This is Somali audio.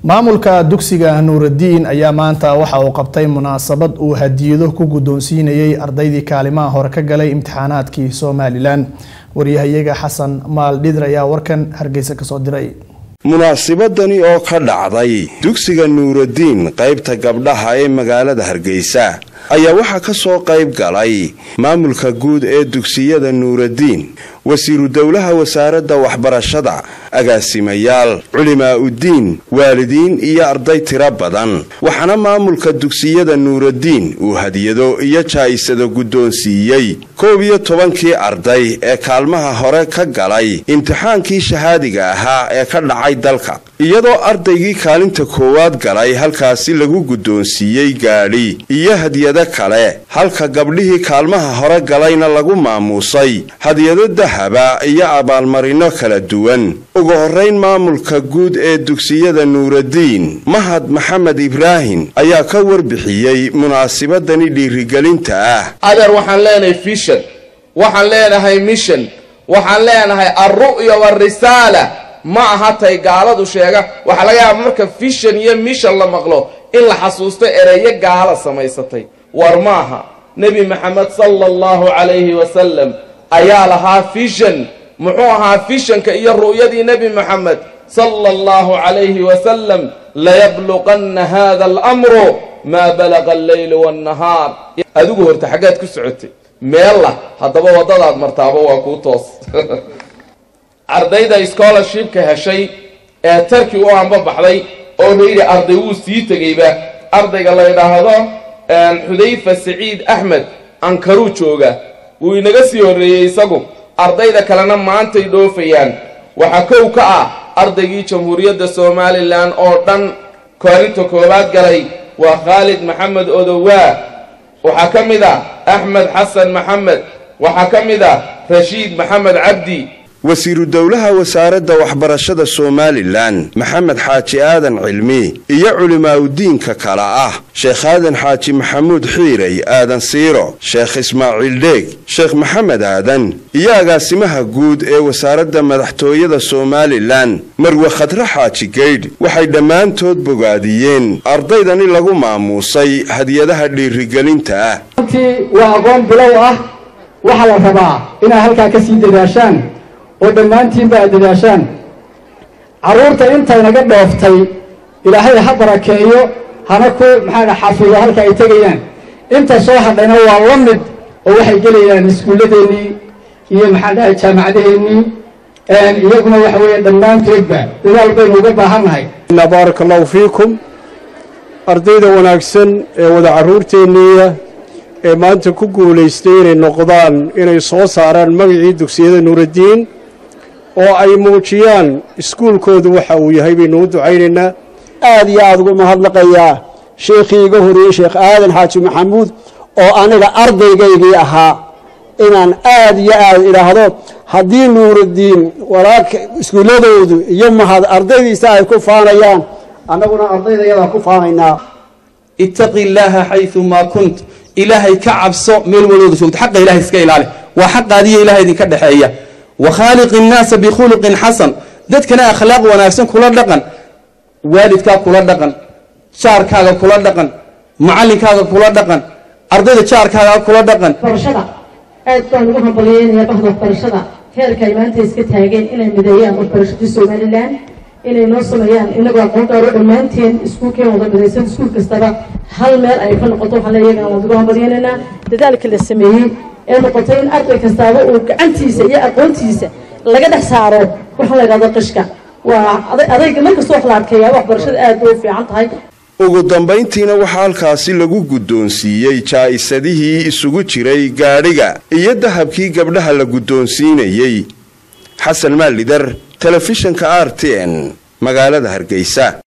maamulka dugsiga nuuraddiin ayaa maanta waxa uu qabtay munaasabad uu hadiyado ku guddoonsiinayay ardaydii kaalimaha hore ka galay imtixaanaadkii somalilan waryahayaga xasan maal dhidr ayaa warkan hargeysa kasoo diray munaasibadani oo ka dhacday dugsiga nuuraddiin qaybta gabdhaha ee magaalada hargeysa ayaa waxaa ka soo qayb galay maamulka guud ee dugsiyada nuuraddiin wasiiru dowlaha wasaaradda waxbarashada agaasimayaal culimaa uddiin waalidiin iyo arday tiro badan waxaana maamulka dugsiyada nuuraddiin uu hadiyado iyo jaa'isado guddoonsiiyey koob iyo tobankii arday ee kaalmaha hore ka galay imtixaankii shahaadiga ahaa ee ka dhacay dalka iyadoo ardaygii kaalinta koowaad galay halkaasi lagu guddoonsiiyey gaadhi iyo hadiyado kale halka gabdhihii kaalmaha hore galayna lagu maamuusay hadiyado dahaba iyo abaalmarino kala duwan ugu horrayn maamulka guud ee dugsiyada nuuraddiin mahad maxamed ibraahim ayaa ka warbixiyey munaasibadani dhiirigelinta ah adeer waxaan leenahay fishan waxaan leenahay mission waxaan leenahay alru'ya warisaala ma aha tay gaaladu sheega waxaa laga yaaba marka fishan iyo mission la maqlo in la xasuusto ereyo gaala samaysatay war maaha nebi maxamed sala allahu calayhi wasalam ayaa lahaa fishan muxuu ahaa fishanka iyo ru'yadii nebi moxamed sala allahu calayhi wasalam layabluqanna hada alamru maa balaqa alleylu waannahaar adigu horta xaggaad ku socotay meella haddaba waddadaad martaaba waa kuu toos ardayda scholarshipka heshay ee tarki u anbabaxday oo layidhi arday wuu sii tegayba ardayga la ydhaahdo xudayfa saciid axmed ankaruu jooga wuu inaga sii horreeyey isagu ardayda kalena maantay dhoofayaan waxaa kow ka ah ardaygii jamhuuriyadda somalilan oo dhan kaalinta koowaad galay waa khaalid maxamed odowaa waxaa ka mid ah axmed xasan maxamed waxaa ka mid ah rashiid maxamed cabdi wasiiru dowlaha wasaaradda waxbarashada somalilan maxamed xaaji aadan cilmi iyo culimaaudiinka kale ah sheekh aadan xaaji maxamuud xiirey aadan siiro sheekh ismaaciil dheeg sheekh maxamed aadan iyo agaasimaha guud ee wasaaradda madaxtooyada somalilan marwe khadre xaaji geydh waxay dhammaantood bogaadiyeen ardaydani lagu maamuusay hadiyadaha dhiirigelinta ah waa aqoon bilow ah waxaa la rabaa inaad halkaa ka sii dadaashaan oo dhammaantiinba aad dadaashaan carruurta intaynaga dhooftay ilaahay ha barakeeyo hana ku maxaa xafido halka ay tegayaan inta soo hadhayna waa la mid oo waxay gelayaan iskuulladeennii iyo maxaa dhahay jaamacadaheennii iyaguna waxa weeye dhammaantoodba dadaal baynu uga baahannahay baaraka allahu fiikum ardayda wanaagsan ee wada carruurteenniiya ee maanta ku guulaystay inay noqdaan inay soo saaraan magacii dugsiyada nuuraddiin oo ay muujiyaan iskuulkoodu waxa uu yahay baynu u ducaynaynaa aad iyo aad ugu mahadnaqayaa sheekhii iga horreeyey sheekh aadan xaaji maxamuud oo aniga ardaygaygii ahaa inaan aad iyo aad idhaahdo haddii nuuraddiin walaalka iskuulladoodu iyo mahad ardaydiisa ay ku faanayaan annaguna ardaydayadaa ku faanaynaa ittaqi illaaha xayumaa kunt ilaahay ka cabso meel walooda joogto xaqa ilahay iska ilaali waa xaqaadiyo ilahay idinka dhexeeya wa khaaliqi innaasa bikhuluqin xasan dadkana akhlaaq wanaagsan kula dhaqan waalidkaa kula dhaqan jaarkaaga kula dhaqan macallinkaaga kula dhaqan ardayda jaarkaaga kula dhaqan barashada aad baan ugu hambalyeynaya bahda waxbarashada heerka ay maanta iska taageen inay mideeyaan waxbarashadii somalilan inay noo sameeyaan inagoo aqoon gaaro dhammaanteen iskuulkeen wada midaysan iskuul kastaba hal meel ay ka noqoto waxaan leeyagana waan ugu hambalyeynaynaa dadaalka la sameeyey ee noqotay in arday kastaaba uu gacantiisa iyo aqoontiisa laga dhex saaro waxaa la yidhahdo qishka waa adayga markasta wax la adkeeyaa waxbarashada aad bay u fiican tahay ugu dambayntiina waxaa halkaasi lagu guddoonsiiyey jaa'isadihii isugu jiray gaadhiga iyo dahabkii gabdhaha la guddoonsiinayey xasan maalidar telefishanka r t n magaalada hargeysa